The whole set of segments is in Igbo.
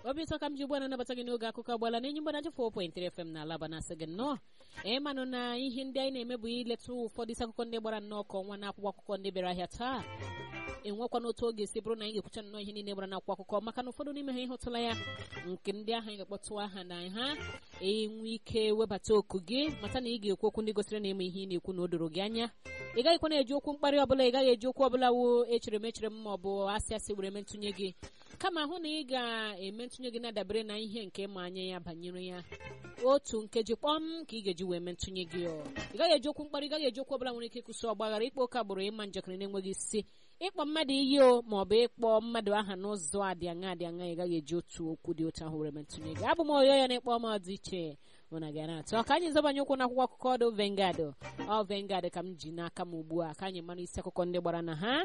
obi ụtọ ka m ji ugbu a na-anabata gị n'oge akụkọ agbala na enyi mgbanaji 4.3 FM na alaba na-asị gị nnọọ ịmanụ na ihe ndị anyị na-eme bụ ileta ụfọdụ isi akụkọ ndị gbara nnọọ ka ọnwa na akwụkwọ akụkọ ndị bịara ahịa taa enwekwana otu oge si bụrụ na anyị ga-ekwucha nnọọ ihe niile gbara n'akwụkwọ akụkọ maka na ụfọdụ n'ime ha ịhụtụla ya nke ndị ahụ anyị ga-akpọtụ aha na ha enwe ike webata oku gị mata na ị ga-ekwu okwu ndị gosiri na eme ihe ị na-ekwu na o doro gị anya ị gaghịkwa na-eji okwu mkparị ọbụla ị gaghị eji okwu ọbụla wo echere m echere m ma ọ bụ asị asị were eme ntụnye gị kama hụ na ị ga-eme ntụnye gị na-adabere na ihe nke ma anya ya banyere ya otu nkeji kpọm ka ị ga-eji wee mee ntụnye gị ọ ị gaghị eji okwu mkparị ị gaghị eji okwu ọbụla nwere ike ịkwụsị ọgbaghara ịkpọ oke agbụrụ ịma njakịrị na-enweghị isi ịkpọ mmadụ iyi o ma ọ bụ ịkpọ mmadụ aha n'ụzọ adị aṅa adị aṅa ị gaghị eji otu okwu dị otu ahụ were mee ntụnye gị abụ m oyo ya na-ekpọ m ọdị iche mụ na gị na-atụ ka anyị zọbanye ụkwụ n'akwụkwọ akụkọ ọdụ vengad ọ vengad ka m ji n'aka m ugbu a ka anyị mara isi akụkọ ndị gbara na ha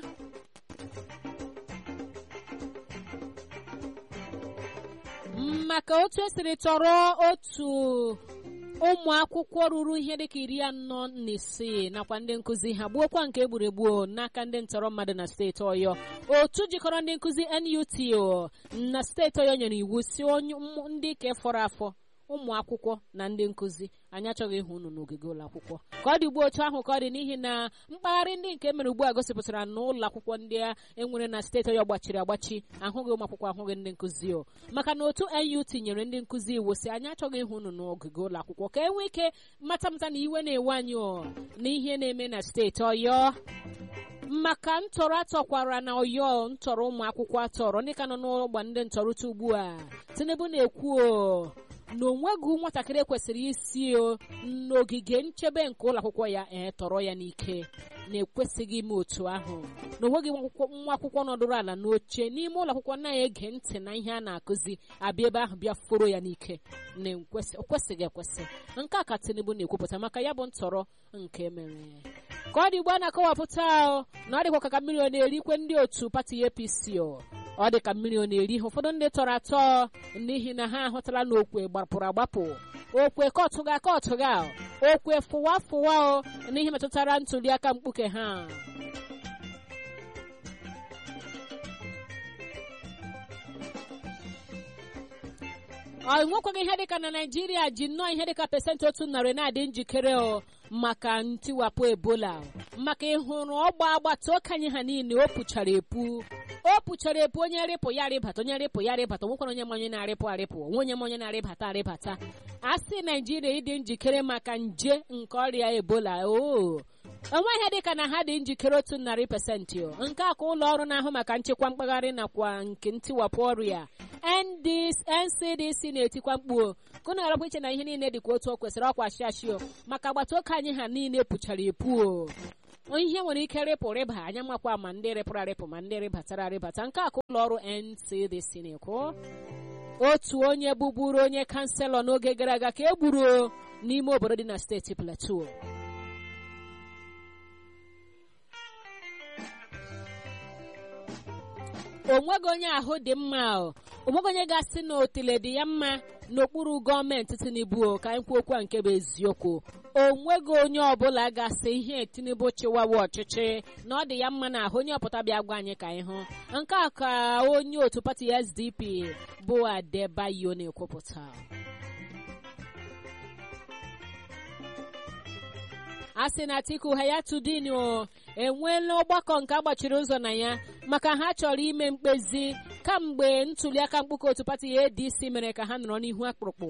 maka otu esiri tọrọ otu ụmụ akwụkwọ ruru ihe dịka iri anọ na isii nakwa ndị nkụzi ha gbuokwa nke egburu egbuo n'aka ndị ntọrọ mmadụ na steeti ọyọ otu jikọrọ ndị nkụzi NUT na steeti ọyọ nyere iwu si onye ndị ke fọrọ afọ ụmụ akwụkwọ na ndị nkụzi anyị achọghị ịhụ unu n'ogige ụlọ akwụkwọ ka ọ dị ugbu otu ahụ ka ọ dị n'ihi na mpaghara ndị nke mere ugbu a gosipụtara na ụlọ akwụkwọ ndị a enwere na steeti ọyọ gbachiri agbachi ahụghị ụmụ akwụkwọ ahụghị ndị nkụzi o maka na otu NUT nyere ndị nkụzi iwu si anyị achọghị ịhụ unu n'ogige ụlọ akwụkwọ ka e nwee ike mata mata na iwe na-ewe anyị o na ihe na-eme na steeti ọyọ maka ntọrọ atọkwara na ọyọ ntọrọ ụmụ akwụkwọ atọrọ ndị ka nọ n'ọgba ndị ntọrụta ugbu a tinubu na-ekwu o na onweghị nwatakịrị kwesịrị isi o n'ogige nchebe nke ụlọ akwụkwọ ya ee tọrọ ya n'ike na-ekwesịghị ime otu ahụ na onweghị nwa akwụkwọ nọdụrụ ala n'oche n'ime ụlọ akwụkwọ na-ege ntị na ihe a na-akụzi abịa ebe ahụ bịa foro ya n'ike na o kwesịghị ekwesị nke a ka tinubu na-ekwupụta maka ya bụ ntọrọ nke mere ka ọ dị ugbu a na-akọwapụta na ọ dịkwa ka mmiri ọ na-erikwe ndị otu pati apc o ọ dị ka mmiri ọ na-eri ha ụfọdụ ndị tọrọ atọ n'ihi na ha ahụtala na okwe gbapụrụ agbapụ okwe kọtụga kọtụga okwe fụwa fụwa o n'ihe metụtara ntuli aka mkpuke ha ọ nwekwaghị ihe dịka na naijiria ji nnọọ ihe dịka pesentị otu narị na-adị njikere o maka ntiwapụ ebola maka ịhụrụ ọgba agbata okenye ha niile o puchara epu o puchara epu onye rịpụ ya rịbata onye rịpụ ya rịbata nwekwara onye manye na-arịpụ arịpụ onwe onye manye na-arịbata arịbata a sị naijiria ịdị njikere maka nje nke ọrịa ebola o enweghị dịka na ha dị njikere otu narị pasentị nke a ka ụlọ ọrụ na-ahụ maka nchekwa mkpagharị nakwa nke ntiwapụ ọrịa ncdc na-etikwa mkpu kụna arapụ iche na ihe niile dịka otu o kwesịrị ọkwa shiashio maka agbata oke anyị ha niile pụchara epu o ihe nwere ike rịpụ rịba anya makwa ma ndị rịpụrụ arịpụ ma ndị rịbatara arịbata nke a ka ụlọ ọrụ ncdc na-ekwu otu onye bụburu onye kanselọ n'oge gara aga ka e gburu n'ime obodo dị na steeti plateau onweghị onye ahụ dị mma onweghị onye ga-asị na otile dị ya mma n'okpuru gọọmenti tinubu ka anyị kwuo okwu a nke bụ eziokwu onweghị onye ọbụla ga-asị ihe tinubu chịwawa ọchịchị na ọ dị ya mma na ahụ onye ọpụta bịa gwa anyị ka anyị hụ nke a ka onye otu pati sdp bụ adebayo na-ekwupụta a sị na atiku hayatudin enweela ọgbakọ nke agbachiri ụzọ na ya maka ha chọrọ ime mkpezi kamgbe ntuliaka mkpuke otu pati adc mere ka ha nọrọ n'ihu akpụrụkpụ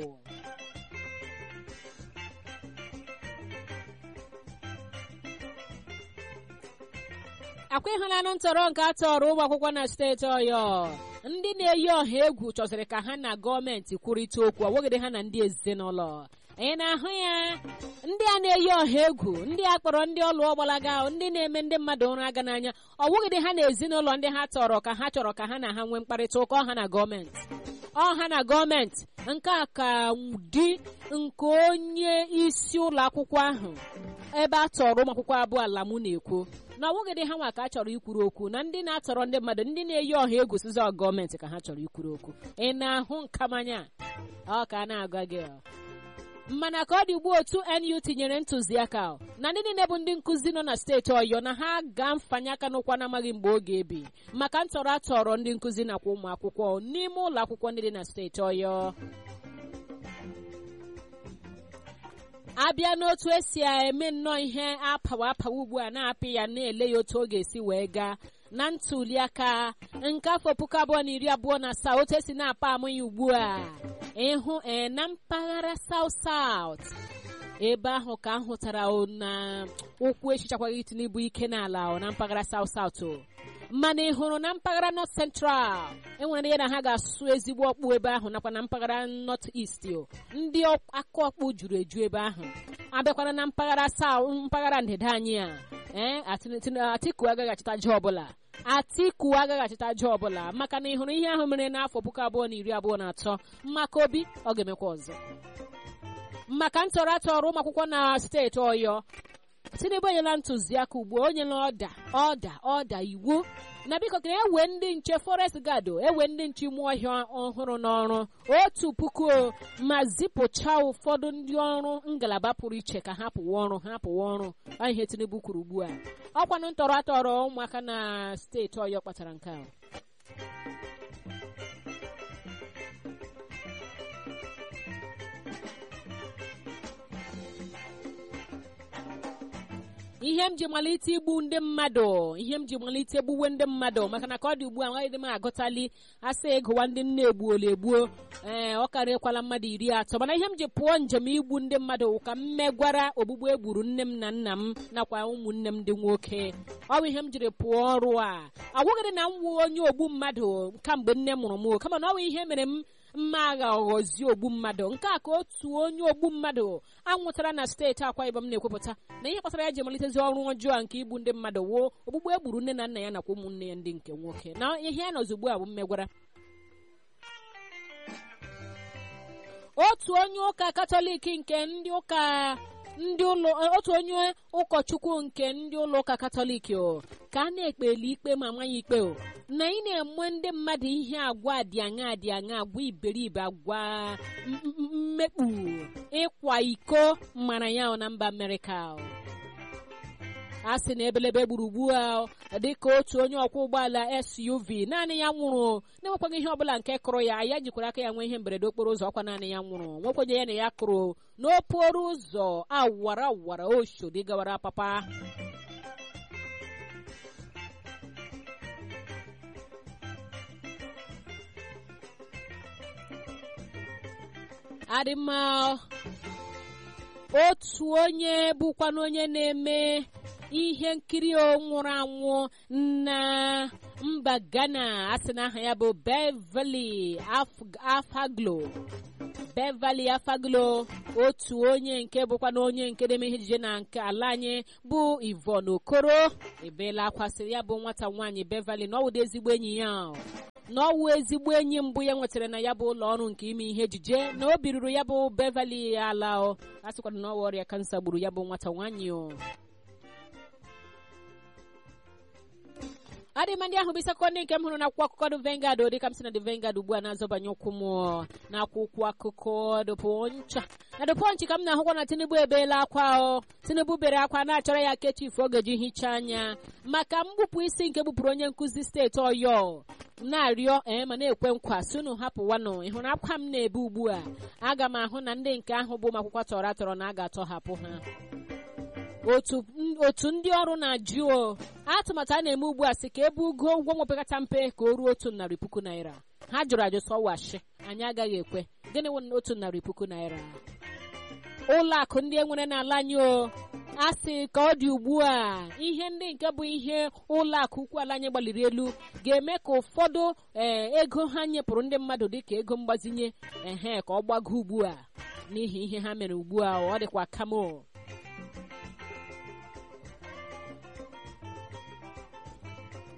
akwa ịhụnanụ ntọrọ nke atọrọ ụmụ akwụkwọ na steeti ọyọ ndị na-eyi ọha egwu chọsịrị ka ha na gọọmenti kwurịta okwu ọwụgide ha na ndị ezinụlọ anyị na-ahụ ya ndị a na-eyi ọha egwu ndị a kpọrọ ndị ọlụ ọgbalaga ndị na-eme ndị mmadụ ụra aga n'anya ọwụgide ha na ezinụlọ ndị ha tọrọ ka ha chọrọ ka ha na ha nwee mkparịta ụka ọha na gọọmenti ọha na gọọmenti nke a ka di nke onye isi ụlọ akwụkwọ ahụ ebe a tọrọ ụmụ akwụkwọ abụọ ala mụ na-ekwu na ọwụgịdị ha nwa ka a chọrọ ikwuru okwu na ndị na-atọrọ ndị mmadụ ndị na-eyi ọha egwu sizi gọọmenti ka ha chọrọ ikwuru okwu ị na-ahụ nkamanya ọ ka a na-agwa gị mana ka ọ dị ugbu otu NU tinyere ntụziaka na ndị niile bụ ndị nkụzi nọ na steeti ọyọ na ha ga mfanye aka n'ụkwa na-amaghị mgbe ọ ga-ebi maka ntọrọ atọrọ ndị nkụzi nakwa ụmụ akwụkwọ n'ime ụlọ akwụkwọ ndị dị na steeti ọyọ abịa n'otu esi eme nnọọ ihe apawa apawa ugbu a na-apị ya na-ele ya otu ọ ga-esi wee gaa na ntuliaka nke afọ puku abụọ na iri abụọ na asaa otu esi na-apa amụ ya ugbu a ịhụ ee na mpaghara South South ebe ahụ ka m hụtara na ụkwụ echichakwaghị Tinubu ike n'ala na mpaghara South South mana ị hụrụ na mpaghara North Central enwere ya na ha ga-asụ ezigbo ọkpụ ebe ahụ nakwa na mpaghara North East ndị aka ọkpụ juru eju ebe ahụ abịakwana na mpaghara South mpaghara ndịda anyị a ee Atiku agaghị achịta ji ọbụla Atiku agaghị achịta ji ọbụla maka na ị hụrụ ihe ahụ mere n'afọ puku abụọ na iri abụọ na atọ maka obi ọ ga-emekwa ọzọ maka ntọrọ atọrọ ụmụ akwụkwọ na steeti Ọyọ Tinubu enyela ntụziaka ugbu a onye na ọda ọda ọda iwu na biko ka ewe ndị nche forest guard ewe ndị nche ime ọhịa ọhụrụ n'ọrụ otu puku ma zipụcha ụfọdụ ndị ọrụ ngalaba pụrụ iche ka ha pụwa ọrụ ha pụwa ọrụ ihe Tinubu kwuru ugbu a ọkwanụ ntọrọ atọrọ ụmụaka na steeti Ọyọ kpatara nke a ihe m ji malite igbu ndị mmadụ ihe m ji malite egbuwe ndị mmadụ maka na ka ọ dị ugbu a nwaghị dị m agụtali asị ịgụwa ndị nne egbuola egbuo ee ọ karịkwala mmadụ iri atọ mana ihe m ji pụọ njem igbu ndị mmadụ ka m megwara ogbugbu egburu nne m na nna m nakwa ụmụnne m ndị nwoke ọ bụ ihe m jiri pụọ ọrụ a agwụgịrị na m wụ onye ogbu mmadụ kamgbe nne mụrụ m kama na ọ bụ ihe mere m mma agha ọghọzi ogbu mmadụ nke a ka otu onye ogbu mmadụ anwụtara na steeti Akwa Ibom na-ekwupụta na ihe kpatara ya ji malitezi ọrụ ọjọọ nke igbu ndị mmadụ wuo ogbugbu egburu nne na nna ya nakwa ụmụnne ya ndị nke nwoke na ihe ya nọzi ugbu a bụ mmegwara otu onye ụka katọlik nke ndị ụka ndị ụlọ otu onye ụkọchukwu nke ndị ụlọ ụka katọlik o ka a na-ekpeli ikpe ma nwa ya ikpe o na ị na-enwe ndị mmadụ ihe agwa dị aṅa dị aṅa agwa iberibe agwa mmekpu ịkwa iko mara ya na mba Amerịka a sị na ebelebe gburugburu a dịka otu onye ọkwọ ụgbọala SUV naanị ya nwụrụ na-enwekwaghị ihe ọbụla nke kụrụ ya ya jikwara aka ya nwee ihe mberede okporo ụzọ ọkwa naanị ya nwụrụ nwekwenye ya na ya kụrụ n'okporo ụzọ awara awara oshodi gawara papa adịmma otu onye bụkwana onye na-eme ihe nkiri nwụrụ anwụ na mba Ghana a sị na aha ya bụ Beverly Afaglo Beverly Afaglo otu onye nke bụkwa na onye nke na-eme ihe ejije na nke ala anyị bụ Yvonne Okoro ebeela akwa sịrị ya bụ nwata nwaanyị Beverly na ọ wụdo ezigbo enyi ya na ọwụ ezigbo enyi mbụ ya nwetara na ya bụ ụlọ ọrụ nke ime ihe ejije na o biruru ya bụ Beverly ala a sịkwara na ọwa ọrịa kansa gburu ya bụ nwata nwaanyị o adịma ndị ahụ bụ isi akụkọ ndị nke m hụrụ n'akwụkwọ akụkọ dị Vanguard dịka m si na dị Vanguard ugbu a na-azọbanye ụkwụ m n'akwụkwọ akụkọ dụpụncha na dụpọnchị ka m na-ahụkwa na Tinubu ebeela akwa o Tinubu bere akwa na-achọrọ ya ke chifu ọ ga-eji hichaa anya maka mgbupụ isi nke gbupụrụ onye nkụzi steeti Ọyọ na-arịọ ee ma na-ekwe nkwa sunu hapụwanụ ị hụrụ akwa m na-ebe ugbu a aga m ahụ na ndị nke ahụ bụ ụmụakwụkwọ tọrọ atọrọ na a ga-atọhapụ ha otu ndị ọrụ na-ajụ o atụmatụ a na-eme ugbu a sị ka ebe ugo ụgwọ nwepekata mpe ka o ruo otu narị puku naira ha jụrụ ajụ sọwashi anyị agaghị ekwe gịnị wụ otu narị puku naira ụlọ akụ ndị enwere n'ala anyị o a sị ka ọ dị ugbu a ihe ndị nke bụ ihe ụlọ akụ ukwu ala anyị gbaliri elu ga-eme ka ụfọdụ ee ego ha nyepụrụ ndị mmadụ dịka ego mgbazinye ehe ka ọ gbago ugbu a n'ihi ihe ha mere ugbu a ọ dịkwa kamo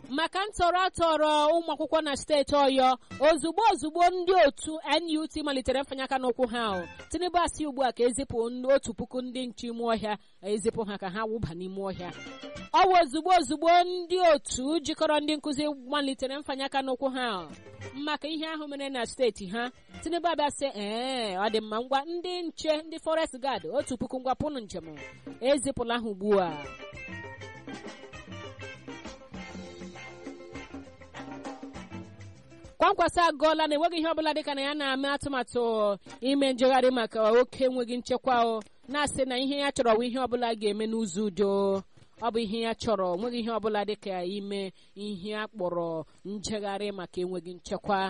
maka ntọrọ atọrọ ụmụ akwụkwọ na steeti ọyọ ozugbo ozugbo ndị otu NUT malitere mfanye aka n'ụkwụ ha tinubu asị ugbu a ka ezipụ otu puku ndị nche ime ọhịa ezipụ ha ka ha wụba n'ime ọhịa ọ bụ ozugbo ozugbo ndị otu jikọrọ ndị nkụzi malitere mfanye aka n'ụkwụ ha maka ihe ahụ mere na steeti ha tinubu abịa sị ee ọ dị mma ngwa ndị nche ndị forest guard otu puku ngwa pụnụ njem ezipụla ha ugbu a kwankwasị agụọla na enweghị ihe ọbụla dịka na ya na-eme atụmatụ ime njegharị maka oke enweghị nchekwa o na-asị na ihe ya chọrọ bụ ihe ọbụla ga-eme n'ụzọ udo ọ bụ ihe ya chọrọ nweghị ihe ọbụla dịka ime ihe a kpọrọ njegharị maka enweghị nchekwa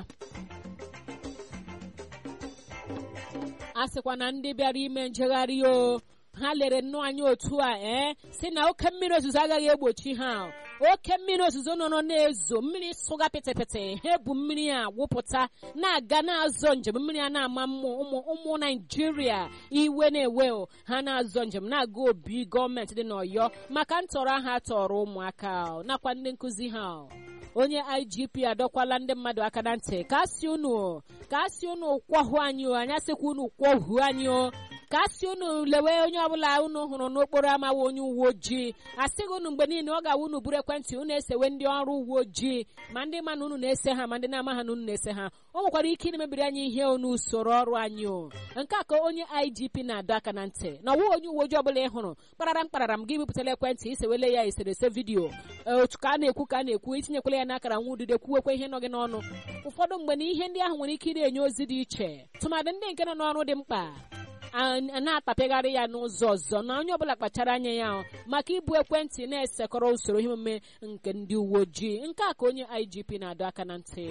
a sịkwa na ndị bịara ime njegharị o ha lere nnọọ anya otu a ee si na oke mmiri ozuzo agaghị egbochi ha oke mmiri ozuzo nọ na-ezo mmiri sụga pịtịpịtị ha ebu mmiri a wụpụta na-aga na-azọ njem mmiri a na-ama ụmụ ụmụ naijiria iwe na-ewe ha na-azọ njem na-aga obi gọọmenti dị n'ọyọ maka ntọrọ ha tọrọ ụmụaka nakwa ndị nkụzi ha onye igp adọkwala ndị mmadụ aka na ntị ka asị unu ka asị unu kwọhụ anyị o anyị asịkwa unu kwọhụ anyị o ka asị unu lewe onye ọbụla unu hụrụ n'okporo ama onye uwe ojii asịghị unu mgbe niile ọ ga-awa unu buru ekwentị unu esewe ndị ọrụ uwe ojii ma ndị ma na unu na-ese ha ma ndị na-ama ha na unu na-ese ha o nwekwara ike ịmebiri anyị ihe n'usoro ọrụ anyị o nke a ka onye igp na-adọ aka na ntị na ọwụ onye uwe ojii ọbụla ị hụrụ kpararam kpararam gị bipụtara ekwentị isewele ya eserese vidiyo otu ka a na-ekwu ka a na-ekwu itinyekwala ya n'akara nwa udide kwuwekwa ihe nọ gị n'ọnụ ụfọdụ mgbe na ihe ndị ahụ nwere ike ị na-enye ozi dị iche tụmadị ndị nke nọ n'ọrụ dị mkpa na-atapịgharị ya n'ụzọ ọzọ na onye ọbụla kpachara anya ya maka ibu ekwentị na-esekọrọ usoro ihe omume nke ndị uwe ojii nke a ka onye igp na-adọ aka na ntị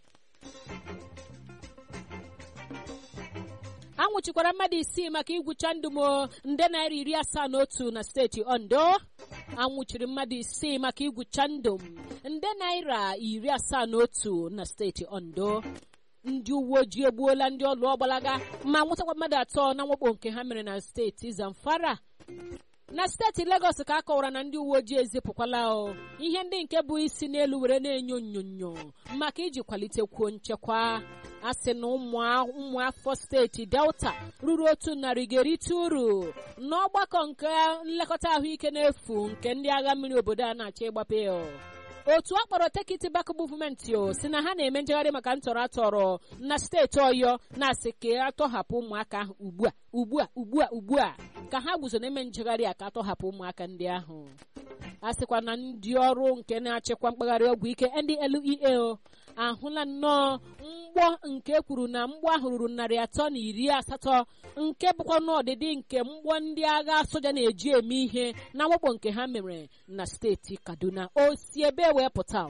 anwụchikwara mmadụ isii maka igwucha ndụ m nde naira iri asaa na otu na steeti ondo anwụchiri mmadụ isii maka igwucha ndụ m nde naira iri asaa na otu na steeti ondo ndị uwe ojii egbuola ndị ọlụ ọgbalaga ma nwụtakwa mmadụ atọ na mwakpo nke ha mere na steeti zamfara na steeti legọs ka a kọwara na ndị uwe ojii ezipụkwala o ihe ndị nke bụ isi n'elu were na-enyo onyonyo maka iji kwalitekwuo nchekwa a sị na ụmụafọ steeti delta ruru otu narị ga-erite uru n'ọgbakọ nke nlekọta ahụike n'efu nke ndị agha mmiri obodo a na-achọ ịgbape otu a kpọrọ tekiti bak muvmenti o si na ha na-eme njegharị maka ntọrọ atọrọ na steeti ọyọ na-asị ka atọhapụ ụmụaka ahụ ugbu a ugbu a ugbu a ugbu a ka ha guzo na-eme njegharị a ka atọhapụ ụmụaka ndị ahụ a sịkwa na ndị ọrụ nke na-achịkwa mkpagharị ọgwụ ike ndlea ahụla nnọọ mgbọ nke kwuru na mgbọ ahụ ruru narị atọ na iri asatọ nke bụkwa n'ọdịdị nke mgbọ ndị agha soja na-eji eme ihe na mwakpo nke ha mere na steeti kaduna o si ebe wee pụta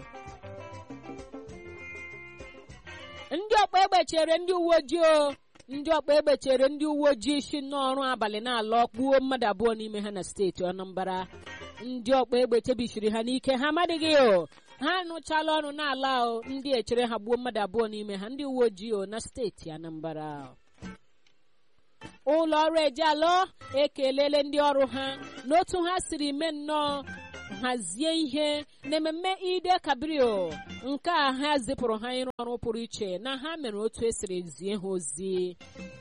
ndị ọkpa egbe chere ndị uwe ojii o ndị ọkpa egbe chere ndị uwe ojii si n'ọrụ abalị na-alọ kpuo mmadụ abụọ n'ime ha na steeti anambra ndị ọkpa egbe chebisiri ha n'ike ha amadịghị o ha anụchala ọrụ n'ala o ndị echere ha gbuo mmadụ abụọ n'ime ha ndị uwe ojii o na steeti anambra ụlọ ọrụ ejialọ ekelele ndị ọrụ ha n'otu ha siri mee nnọọ hazie ihe n'ememme ide kabrio nke a ha zipụrụ ha ịrụ ọrụ pụrụ iche na ha mere otu esiri zie ha ozi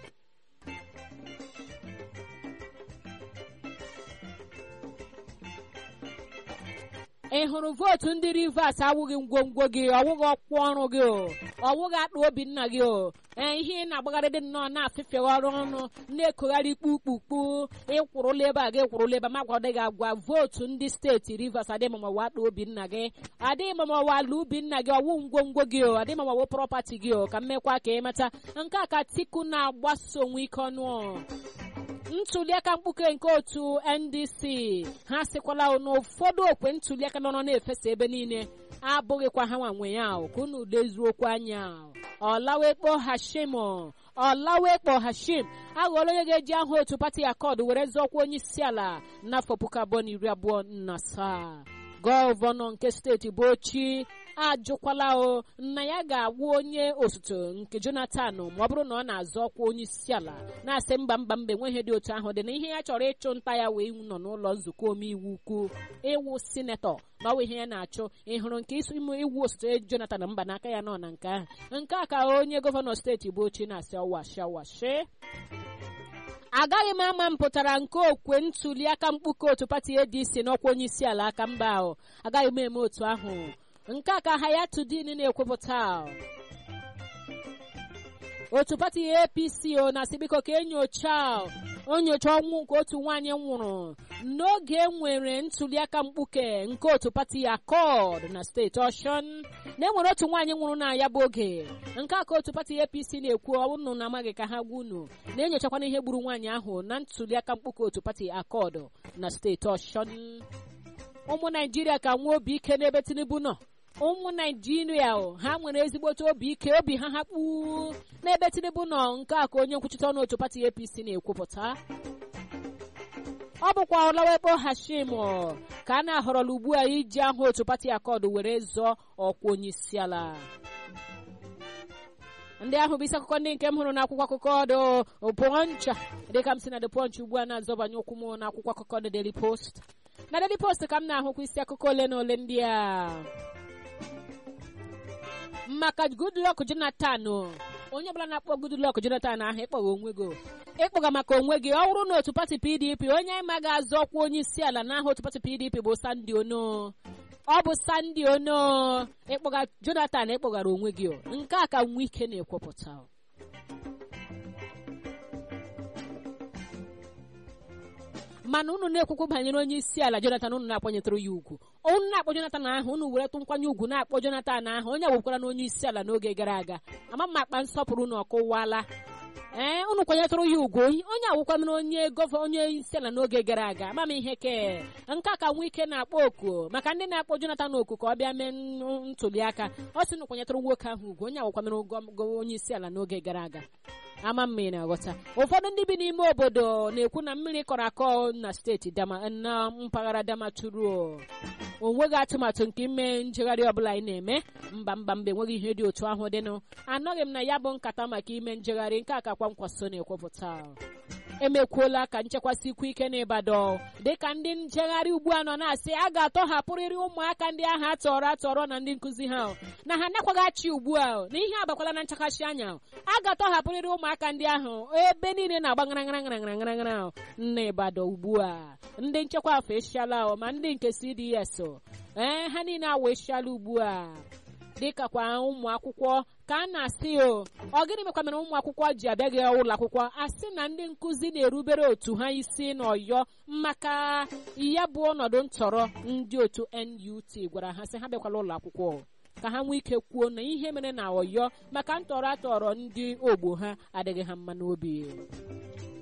ị hụrụ vootu ndị rivers awụghị ngwongwo gị ọwụghị ọkwụ ọrụ gị o ọwụghị akpa obi nna gị o ee ihe ị na-agbagharị dị nnọọ na-afịfịa ọrụ ọnụ na-ekogharị kpukpukpu ịkwụrụla ebe a gị kwụrụla ebe magwa dị gị agwa vootu ndị steeti rivers adịghị mamawa akpa obi nna gị adịghị mamawa ala ubi nna gị ọwụ ngwongwo gị o adịghị mamawa prọpati gị o ka mmekwa ka ịmata nke a ka tiku na-agbaso onwe ike ọnụ ntuliaka mkpuke nke otu ndc ha sịkwala na ụfọdụ okwe ntuliaka nọ na-efesa ebe niile abụghịkwa ha nwanwe ya ka unu lezuokwu anya ọlawekpo hashim ọlawekpo hashim aghọọla onye ga-eji aha otu pati akọd were zọọkwa onye isi ala n'afọ puku abụọ na iri abụọ na asaa gọvanọ nke steeti bụ ochi ajụkwala o na ya ga-agwụ onye osote nke jonathan ma ọ bụrụ na ọ na-azọ ọkwa onye isi ala na-asị mba mba mba enweghị dị otu ahụ dị na ihe ya chọrọ ịchụ nta ya wee nọ n'ụlọ nzukọ omeiwu ukwu ịwụ sinetọ na ọwụ ihe ya na-achụ ịhụrụ nke isi ime iwu osote jonathan mba n'aka ya nọ na nke ahụ nke a ka onye gọvanọ steeti bụ ochi na-asị ọwashi ọwashi agaghị m ama mpụtara nke okwe ntuli aka mkpuke otu pati adc n'ọkwa onye isi ala aka mba ahụ agaghị m eme otu ahụ nke a ka hayatudin na-ekwupụta otu pati apc o na-asị biko ka enyocha onyocha ọnwụ nke otu nwaanyị nwụrụ n'oge enwere ntuliaka mkpuke nke otu pati akọd na steeti ọshọn na enwere otu nwaanyị nwụrụ na ya bụ oge nke a ka otu pati apc na-ekwu ọnụ na amaghị ka ha gwa unu na-enyochakwana ihe gburu nwaanyị ahụ na ntuliaka mkpuke otu pati akọd na steeti ọshọn ụmụ naijiria ka nwee obi ike n'ebe tinubu nọ ụmụ naijiria ha nwere ezigbote obi ike obi ha hakpu n'ebe tinubu nọ nke a ka onye nkwuchite ọnụ otu pati apc na-ekwupụta ọ bụkwa ọlawekpo hashim ka a na-ahọrọla ugbu a iji ahụ otu pati akọdụ were zọọ ọkwa onye isi ala ndị ahụ bụ isi akụkọ ndị nke m hụrụ n'akwụkwọ akụkọ ọdụ pọncha dịka m si na the punch ugbu a na-azọbanye ụkwụ m n'akwụkwọ akụkọ the daily post na daily post ka m na-ahụkwa isi akụkọ ole na ole ndị a maka goodluck jonathan onye ọbụla na-akpọ goodluck jonathan ahụ ịkpọga onwe gị ịkpọga maka onwe gị ọ bụrụ na otu pati pdp onye anyị ga azọ ọkwa onye isi ala n'aha otu pati pdp bụ sandi ono ọ bụ sandi ono ịkpọga jonathan ịkpọgara onwe gị nke a ka nwa ike na-ekwupụta mana unu na-ekwukwu banyere onye isi ala jonathan unu na-akwanyetụrụ ya ugwu unu na-akpọ jonathan ahụ unu weretụ nkwanye ugwu na-akpọ jonathan ahụ onye agwụkwara na onye isi ala n'oge gara aga ama mma akpa nsọpụrụ na ọkụwala ee unu kwanyetụrụ ya ugwu onye agwụkwana onye gọvanọ onye isi ala n'oge gara aga ama m ihe ke nke a ka nwa ike na-akpọ oku maka ndị na-akpọ jonathan oku ka ọ bịa mee ntuli aka ọ sị na kwanyetụrụ nwoke ahụ ugwu onye agwụkwanara onye isi ala n'oge gara aga ama mma ị na-aghọta ụfọdụ ndị bi n'ime obodo na-ekwu na mmiri kọrọ akọ na steeti na mpaghara damaturu onweghị atụmatụ nke ime njegharị ọbụla anyị na-eme mba mba mba enweghị ihe dị otu ahụ dịnụ anọghị m na ya bụ nkata maka ime njegharị nke a ka kwankwaso na-ekwupụta emekwuola ka nchekwasị ike n'ịbadọ dịka ndị njegharị ugbu a nọ na-asị a ga-atọhapụrịrị ụmụaka ndị ahụ atọrọ atọrọ na ndị nkụzi ha na ha nakwaghị ugbu a na ihe abakwala na nchakashi anya a ga-atọhapụrịrị ụmụaka ndị ahụ ebe niile na-agba ngara ngara ngara ngara ngara ngara nna ịbadọ ugbu a ndị nchekwa afọ esiala ma ndị nke cds ee ha niile awa esiala ugbu a dịka kwa ụmụ akwụkwọ ka a na-asị o ọ gịnị mekwa mere ụmụ akwụkwọ ji abịaghị ụlọ akwụkwọ asị na ndị nkụzi na-erubere otu ha isi n'ọyọ maka ya bụ ọnọdụ ntọrọ ndị otu NUT gwara ha sị ha bịakwala ụlọ akwụkwọ ka ha nwee ike kwuo na ihe mere na ọyọ maka ntọrọ atọrọ ndị ogbo ha adịghị ha mma n'obi